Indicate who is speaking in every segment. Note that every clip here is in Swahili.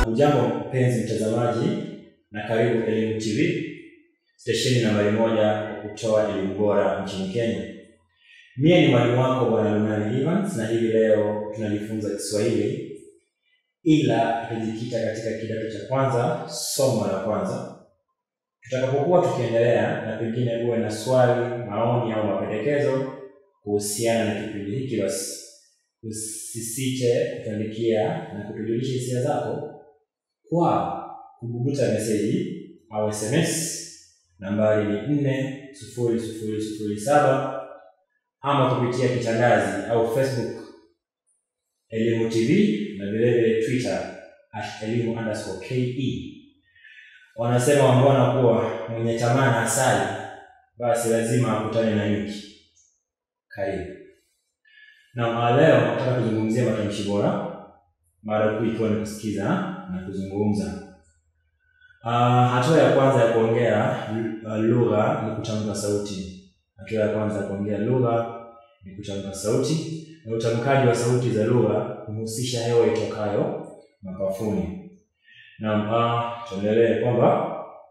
Speaker 1: Hujambo mpenzi mtazamaji, na karibu Elimu TV, stesheni nambari moja ya kutoa elimu bora nchini Kenya. Mie ni mwalimu wako Bwana Lunani Evans, na hivi leo tunajifunza Kiswahili, ila tutajikita katika kidato cha kwanza, somo la kwanza. Tutakapokuwa tukiendelea, na pengine uwe na swali, maoni au mapendekezo kuhusiana na kipindi hiki, basi usisite kutuandikia na kutujulisha hisia zako kwa kububuta meseji au SMS. Nambari ni nne sufuri sufuri sufuri saba ama kupitia kitangazi au Facebook Elimu TV na vilevile Twitter at elimu underscore ke. Wanasema wambona kuwa mwenye tamaa na asali basi lazima akutane na nyuki. Karibu. Na leo nataka kuzungumzia matamshi bora, mara kuu ikiwa ni kusikiza na kuzungumza. Uh, hatua ya kwanza ya kuongea uh, lugha ni kutamka sauti. Hatua ya kwanza ya kuongea lugha ni kutamka sauti, na utamkaji wa sauti za lugha huhusisha hewa itokayo mapafuni. Na uh, tuendelee kwamba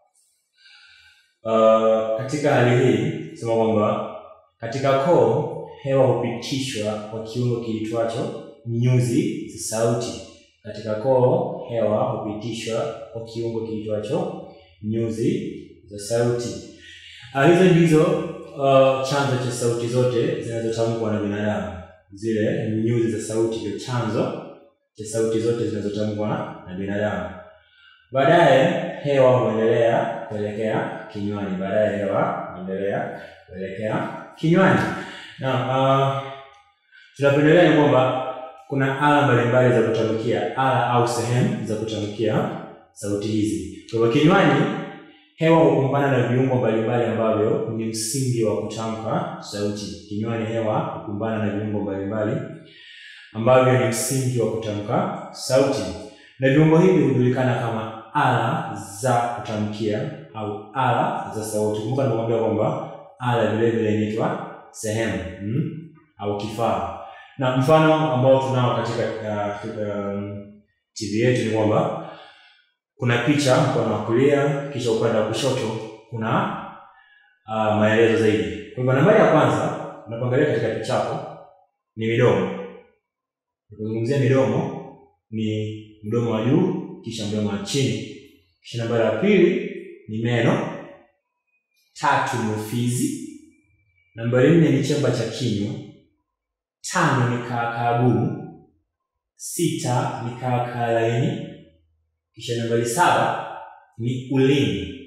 Speaker 1: uh, katika hali hii sema kwamba katika koo hewa hupitishwa kwa kiungo kiitwacho nyuzi za sauti. Katika koo hewa hupitishwa kwa kiungo kiitwacho nyuzi za sauti. Uh, hizo ndizo uh, chanzo cha sauti zote zinazotamkwa na binadamu. Zile nyuzi za sauti ndio chanzo cha sauti zote zinazotamkwa na binadamu. Baadaye hewa huendelea kuelekea kinywani. Baadaye hewa huendelea kuelekea kinywani. Na uh, tunapendelea ni kwamba kuna ala mbalimbali za kutamkia, ala au sehemu za kutamkia sauti hizi. Kwa hivyo kinywani, hewa hukumbana na viungo mbalimbali ambavyo ni msingi wa kutamka sauti. Kinywani, hewa hukumbana na viungo mbalimbali ambavyo ni msingi wa kutamka sauti, na viungo hivi hujulikana kama ala za kutamkia au ala za sauti. Kumbuka nimekuambia kwamba ala vile vile inaitwa sehemu hmm, au kifaa. Na mfano ambao tunao katika uh, um, TV yetu ni kwamba kuna picha mkono wa kulia, kisha upande wa kushoto kuna uh, maelezo zaidi. Kwa hivyo nambari ya kwanza unapoangalia katika picha hapo ni midomo. Unapozungumzia midomo ni mdomo wa juu kisha mdomo wa chini. Kisha nambari ya pili ni meno, tatu ni ufizi, nambari nne ni chemba cha kinywa, tano ni kaakaa gumu, sita ni kaakaa laini, kisha nambari saba ni ulimi.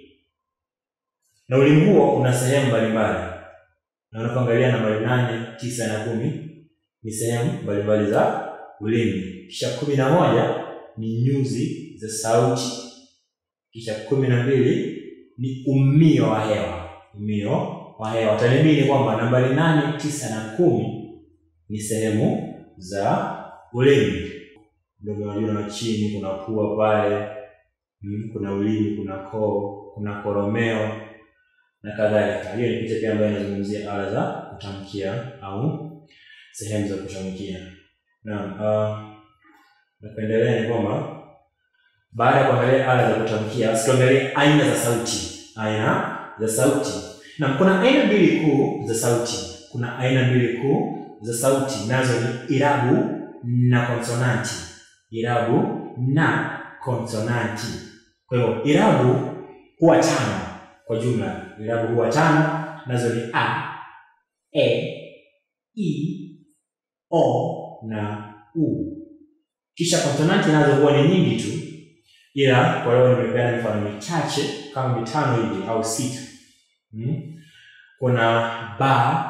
Speaker 1: Na ulimi huo una sehemu mbalimbali, na unapoangalia nambari nane, tisa na kumi ni sehemu mbalimbali za ulimi. Kisha kumi na moja ni nyuzi za sauti, kisha kumi na mbili ni umio wa hewa. Umio wa hewa tanibini kwamba nambari nane, tisa na kumi ni sehemu za ulimi. Mdomo wa juu na chini, kuna pua pale, kuna ulimi, kuna koo, kuna koromeo na kadhalika. Hiyo ni picha pia ambayo inazungumzia ala za kutamkia au sehemu za kutamkia. Naam, uh, napendelea ni kwamba baada ya kuangalia ala za kutamkia, tuangalie aina za sauti. Aina za sauti, na kuna aina mbili kuu za sauti. Kuna aina mbili kuu za sauti, nazo ni irabu na konsonanti. Irabu na konsonanti. Kwa hiyo irabu huwa tano kwa jumla. Irabu huwa tano, nazo ni a, e, i, o na u. Kisha konsonanti nazo huwa ni nyingi tu, ila kwa leo nimepeana mifano michache kama mitano hivi au sita. Hmm. Kuna ba,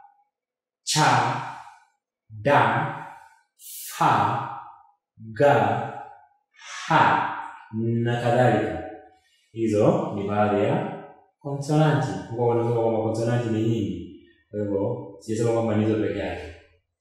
Speaker 1: cha, da, fa, ga, ha na kadhalika. Hizo ni baadhi ya konsonanti. Kwa wanasema kwamba konsonanti ni nyingi, kwa hivyo sijasema kwamba ni hizo peke yake.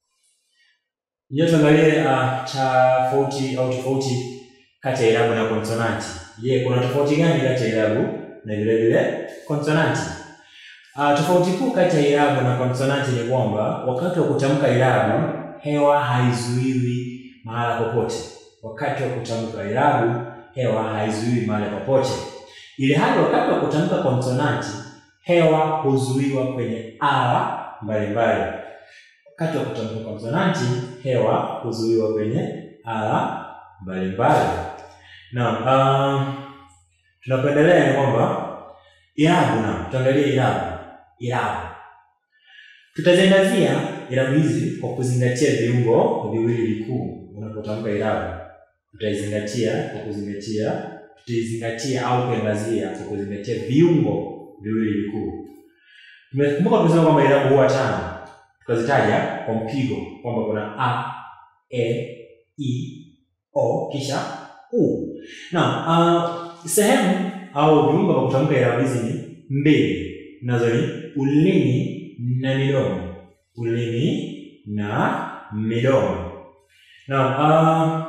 Speaker 1: Ndio tuangalie uh, tofauti au tofauti kati ya irabu na konsonanti. Je, kuna tofauti gani kati ya irabu na vile vile konsonanti? Uh, tofauti kuu kati ya irabu na konsonanti ni kwamba wakati wa kutamka irabu hewa haizuiwi mahala popote. wakati wa kutamka irabu hewa haizuiwi mahali popote, ili hali wakati wa kutamka konsonanti hewa huzuiwa kwenye ala mbalimbali. Wakati wa kutamka konsonanti hewa huzuiwa kwenye ala mbalimbali. Na uh, tunapoendelea ni kwamba irabu, na tuangalie irabu. Irabu tutaziangazia irabu hizi kwa kuzingatia viungo viwili vikuu unapotamka irabu. Tutaizingatia kwa kuzingatia tutaizingatia au kuangazia kwa kuzingatia viungo viwili vikuu. Tumekumbuka tumesema kwamba irabu huwa tano, tukazitaja kwa mpigo kwamba kuna a, e, i, o kisha u. Na uh, sehemu au viungo vya kutamka irabu hizi ni mbili, nazo ni ulimi na midomo. Ulimi na midomo. Na uh,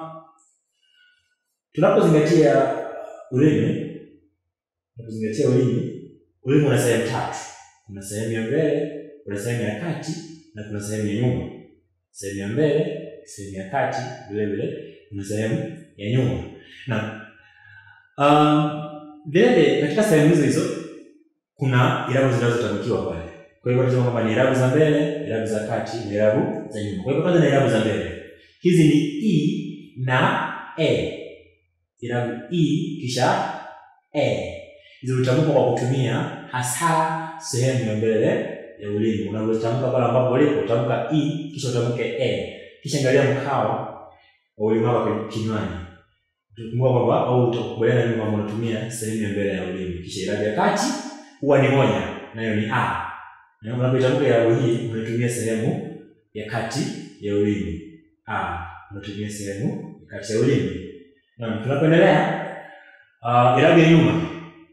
Speaker 1: tunapozingatia ulimi, tunapozingatia ulimi, ulimi una sehemu tatu. Kuna sehemu ya mbele, kuna sehemu ya kati na kuna sehemu ya nyuma. Sehemu ya mbele, sehemu ya kati, vile vile kuna sehemu ya nyuma. Na um, vile vile katika sehemu hizo hizo kuna irabu zinazotamkiwa pale. Kwa hivyo tunasema kwamba ni irabu za mbele, irabu za kati na irabu za nyuma. Kwa hivyo kwanza na irabu za mbele. Hizi ni i na e. Irabu i kisha e. Hizo hutamkwa kwa kutumia hasa sehemu ya mbele ya ulimi. Unapotamka pale ambapo ulipo utamka i kisha utamke e. Kisha angalia mkao wa ulimi wako kinywani. Utakumbuka kwamba au utakubaliana mimi kwamba unatumia sehemu ya mbele ya ulimi. Kisha irabu ya kati huwa ni moja, nayo ni a. Na unapotamka irabu hii unatumia sehemu ya kati ya ulimi. A, unatumia sehemu ya kati ya ulimi. Na tunapoendelea uh, irabu ya nyuma.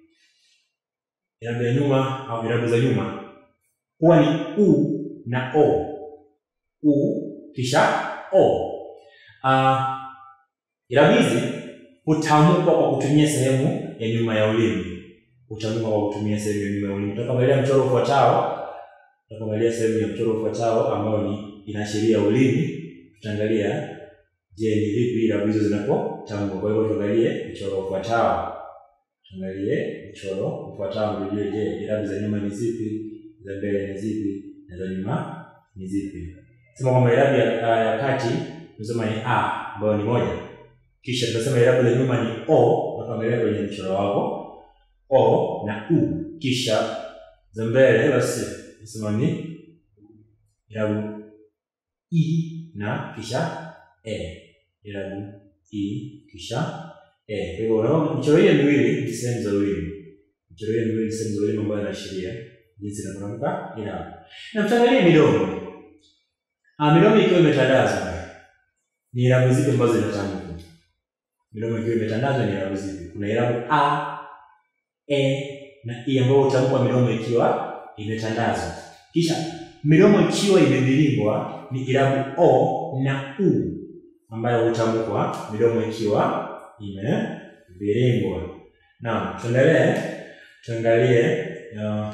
Speaker 1: Irabu ya nyuma au irabu za nyuma huwa ni u na o. U kisha o. Uh, irabu hizi hutamkwa kwa kutumia sehemu ya nyuma ya ulimi. Hutamkwa kwa kutumia sehemu ya nyuma ya ulimi. Tutaangalia mchoro ufuatao tutaangalia sehemu ya mchoro ufuatao ambao ni inaashiria ulimi. Tutaangalia je, ni vipi irabu hizo zinapotamkwa. Kwa hivyo tuangalie mchoro ufuatao, tuangalie mchoro ufuatao tujue, je, irabu za nyuma ni zipi, za mbele ni zipi na za nyuma ni zipi. Sema kwamba irabu ya, ya kati tunasema ni a ambayo ni moja, kisha tunasema irabu za nyuma ni o. Tuangalia kwenye mchoro wako o na u, kisha za mbele basi nasema ni irabu i na kisha e. Irabu i kisha e. Kwa hivyo unaona michoro hiyo miwili ni sehemu za ulimi. Michoro hiyo miwili ni sehemu za ulimi ambayo inaashiria jinsi inavyotamka irabu. Na tutaangalia midomo. Ah, midomo ikiwa imetandazwa ni irabu zipi ambazo zinatamkwa? Midomo ikiwa imetandazwa ni irabu zipi? Kuna irabu a, e na i ambayo hutamkwa midomo ikiwa imetandazwa. Kisha midomo ikiwa imeviringwa ni irabu o na u ambayo hutamkwa midomo ikiwa imeviringwa. Naam, tuendelee tuangalie uh,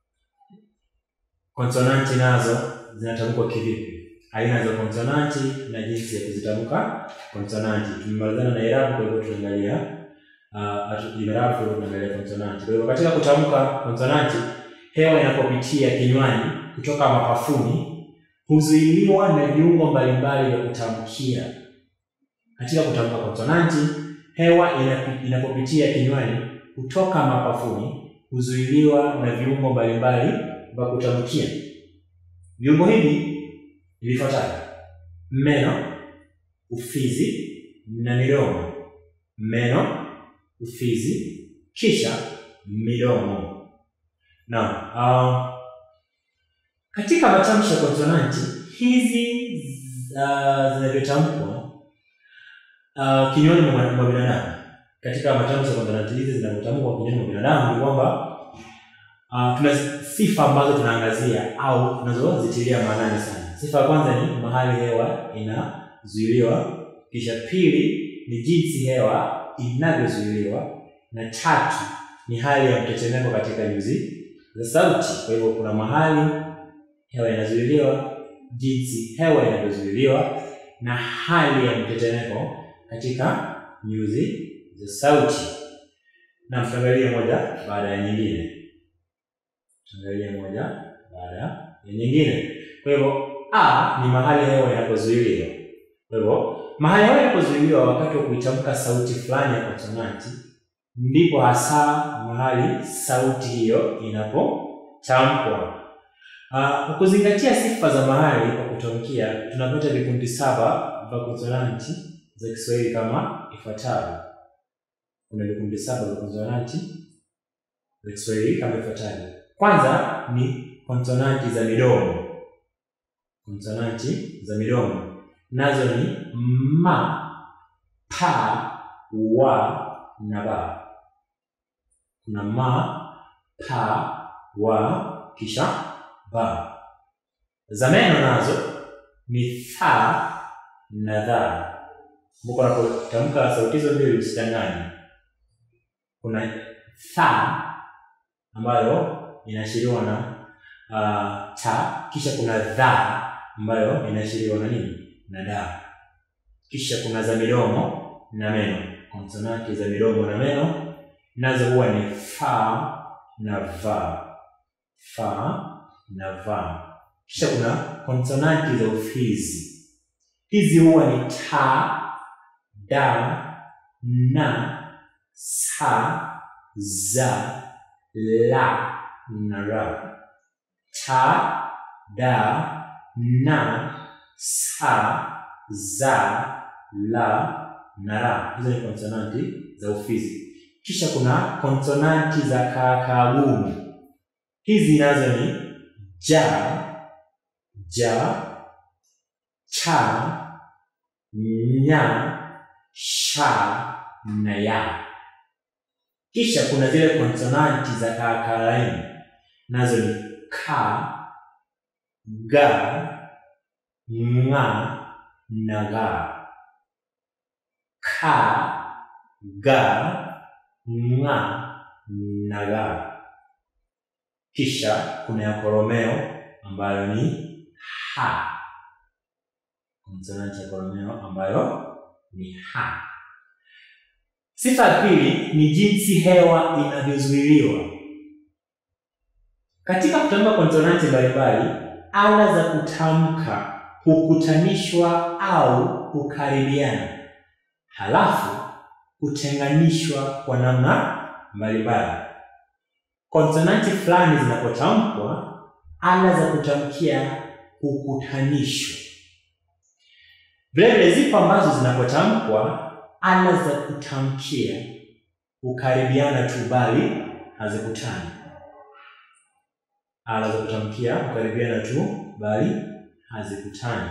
Speaker 1: konsonanti nazo zinatamkwa kivipi, aina za konsonanti na jinsi ya kuzitamka konsonanti. Tumemalizana na irabu, kwa hivyo tunaangalia uh, irabu, kwa hivyo tunaangalia konsonanti. Kwa hivyo katika kutamka konsonanti hewa inapopitia kinywani kutoka mapafuni huzuiliwa na viungo mbalimbali vya kutamkia. Katika kutamka konsonanti, hewa inapopitia kinywani kutoka mapafuni huzuiliwa na viungo mbalimbali vya kutamkia. Viungo hivi vifuatavyo: meno, ufizi na midomo. Meno, ufizi, kisha midomo. Naam, uh, katika matamshi ya konsonanti hizi uh, zinavyotamkwa uh, kinywani mwa binadamu, katika matamshi ya konsonanti hizi zinavyotamkwa kinywani mwa binadamu ni kwamba uh, tuna sifa ambazo tunaangazia au tunazozitilia maanani sana. Sifa ya kwanza ni mahali hewa inazuiliwa, kisha pili ni jinsi hewa inavyozuiliwa, na tatu ni hali ya mtetemeko katika nyuzi za sauti. Kwa hivyo kuna mahali hewa inazuiliwa, jinsi hewa inavyozuiliwa na hali ya mtetemeko katika nyuzi za sauti. Na tuangalie moja baada ya nyingine, tuangalie moja baada ya nyingine. Kwa hivyo a ni mahali hewa inapozuiliwa. Kwa hivyo mahali hewa inapozuiliwa wakati wa kuitamka sauti fulani ya konsonanti, ndipo hasa mahali sauti hiyo inapotamkwa. Kwa uh, kuzingatia sifa za mahali pa kutamkia, tunapata vikundi saba vya konsonanti za Kiswahili kama ifuatavyo. Kuna vikundi saba vya konsonanti za Kiswahili kama ifuatavyo. Kwanza ni konsonanti za midomo. Konsonanti za midomo nazo ni ma, pa, wa na ba. Kuna ma, pa, wa kisha ba. Za meno nazo ni tha na dha. Kumbuka unapotamka sauti hizo mbili usichanganye. Kuna tha ambayo inaashiriwa na uh, ta, kisha kuna dha ambayo inaashiriwa na nini? Na da. Kisha kuna za midomo na meno. Konsonanti za midomo na meno nazo huwa ni fa na va, fa na va. Kisha kuna konsonanti za ufizi. Hizi huwa ni ta, da, na, sa, za, la na ra. Ta, da, na, sa, za, la na ra. Hizo ni konsonanti za ufizi. Kisha kuna konsonanti za kaakagumu. Hizi nazo ni ja, ja, cha, nya, sha na ya. Kisha kuna zile konsonanti za kaakalaini nazo ni ka, ga, nga na ga. Ka, ga, nga na ga. Kisha kuna ya koromeo ambayo ni ha, konsonanti ya koromeo ambayo ni ha. Sifa ya pili ni jinsi hewa inavyozuiliwa. Katika kutamka konsonanti mbalimbali, ala za kutamka hukutanishwa au hukaribiana, halafu hutenganishwa kwa namna mbalimbali. Konsonanti fulani zinapotamkwa, ala za kutamkia hukutanishwa. Vilevile zipo ambazo zinapotamkwa, ala za kutamkia hukaribiana tu, bali hazikutani. Ala za kutamkia hukaribiana tu, bali hazikutani.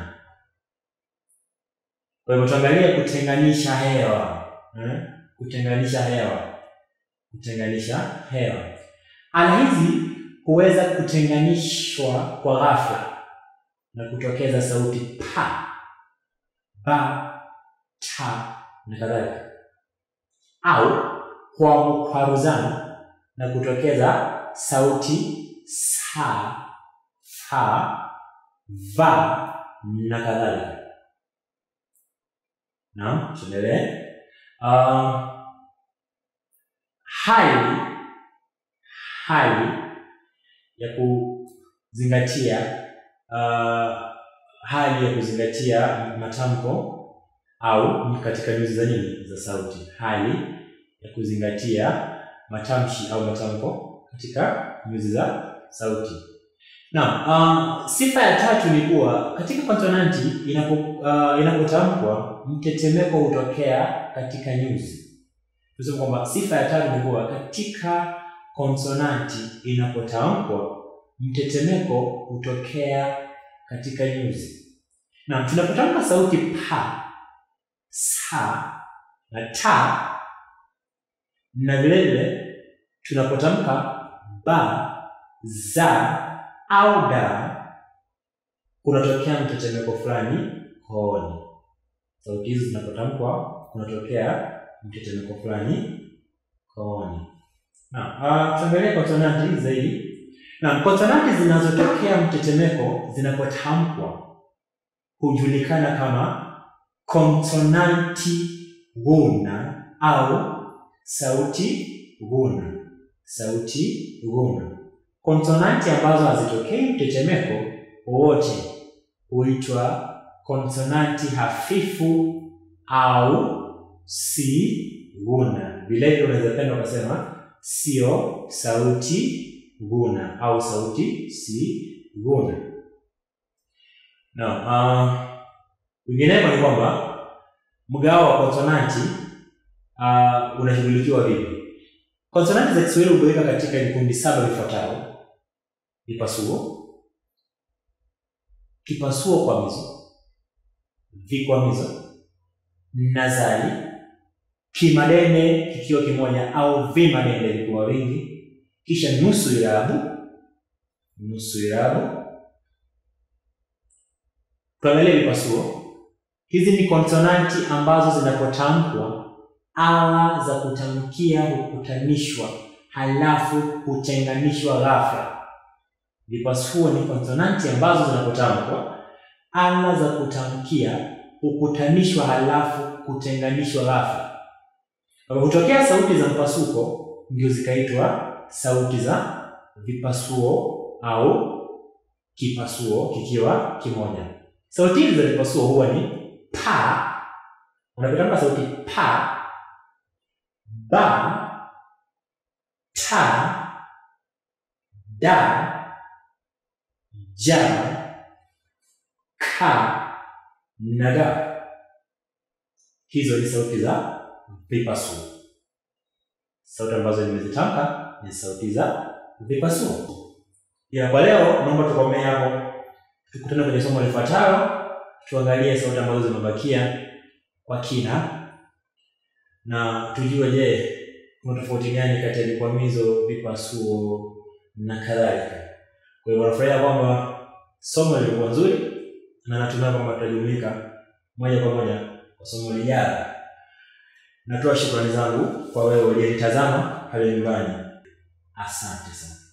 Speaker 1: Kwa hivyo tuangalie kutenganisha hewa eh? Kutenganisha hewa, kutenganisha hewa. Ala hizi huweza kutenganishwa kwa ghafla na kutokeza sauti pa, ba, ta na kadhalika, au kwa mkwaruzano na kutokeza sauti sa, fa, va na kadhalika. Naam, tuendelee. Uh, hali hali ya kuzingatia uh, hali ya kuzingatia matamko au katika nyuzi za nini za sauti. Hali ya kuzingatia matamshi au matamko katika nyuzi za sauti. Naam, um, sifa ya tatu ni kuwa katika konsonanti inapo uh, inapotamkwa mtetemeko hutokea katika nyuzi. Tuseme kwamba sifa ya tatu ni kuwa katika konsonanti inapotamkwa mtetemeko hutokea katika nyuzi. Na tunapotamka sauti pa, sa na ta, na vilevile tunapotamka ba, za au da, kunatokea mtetemeko fulani kooni. Sauti hizi zinapotamkwa kunatokea mtetemeko fulani kooni. Na tuangalie konsonanti zaidi. Na konsonanti zinazotokea mtetemeko zinapotamkwa hujulikana kama konsonanti guna au sauti guna. Sauti guna. Konsonanti ambazo hazitokei mtetemeko wowote huitwa konsonanti hafifu au si guna. Vilevile unaweza penda ukasema sio sauti guna au sauti si guna. No, uh, Vinginevyo ni kwamba mgao wa konsonanti uh, unashughulikiwa vipi? Konsonanti za Kiswahili hugawika katika vikundi saba vifuatavyo: vipasuo, kipasuo kwamizo, vikwamizo, nazali, kimadende kikiwa kimoja au vimadende vikiwa wingi, kisha nusu irabu, nusu irabu. Tuangalie vipasuo. Hizi ni konsonanti ambazo zinapotamkwa ala za kutamkia hukutanishwa halafu hutenganishwa ghafla. Vipasuo ni konsonanti ambazo zinapotamkwa ala za kutamkia hukutanishwa halafu kutenganishwa ghafla. Kwa hutokea sauti za mpasuko ndio zikaitwa sauti za vipasuo au kipasuo kikiwa kimoja. Sauti hizi za vipasuo huwa ni pa, unapotamka sauti pa, ba, ta, da, ja, ka na ga. Hizo ni sauti za vipasuo. Sauti ambazo nimezitamka ni sauti za vipasuo. Ya kwa leo naomba tukomee hapo. Tukutane kwenye somo lifuatalo, tuangalie sauti ambazo zimebakia kwa kina na tujue, je, kuna tofauti gani kati ya vikwamizo, vipasuo na kadhalika. Kwa hiyo nafurahia kwamba somo lilikuwa nzuri na natumai kwamba tutajumuika moja kwa moja kwa somo lijalo. Natoa shukrani zangu kwa wewe uliyenitazama pale nyumbani. Asante sana.